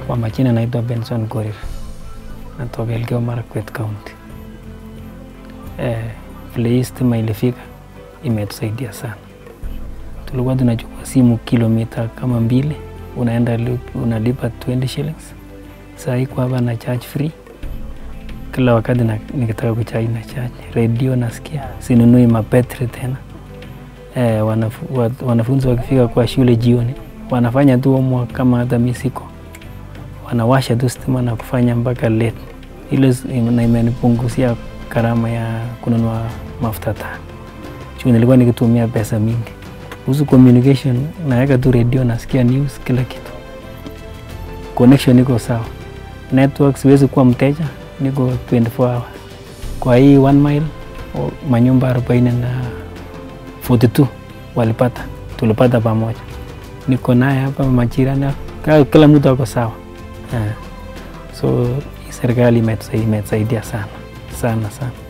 Kwa majina naitwa Benson Korir, natoka Elgeyo Marakwet County. Eh, vile hii stima ilifika imetusaidia sana. Tulikuwa tunachukua simu kilomita kama mbili, unaenda li- unalipa 20 shillings. Saa hii kwa hapa na charge free kila wakati na, nikitaka kuchaji na charge. Radio nasikia, sinunui mapetri tena. Eh, wanafu, wa- wanafunzi wakifika kwa shule jioni wanafanya tu homework kama hata mi siko, wanawasha tu stima na kufanya mpaka late. Ile s- na imenipunguzia gharama ya kununua mafuta taa juu nilikuwa nikitumia pesa mingi. Kuhusu communication, naweka tu radio, nasikia news, kila kitu. Connection iko sawa, network siwezi kuwa mteja, niko 24 hours kwa hii one mile o- manyumba arobaini na 42 walipata, tulipata pamoja. Niko naye hapa majirani, kila- kila mtu ako sawa eh. So hii serikali imetusaidia imetusaidia sana sana sana.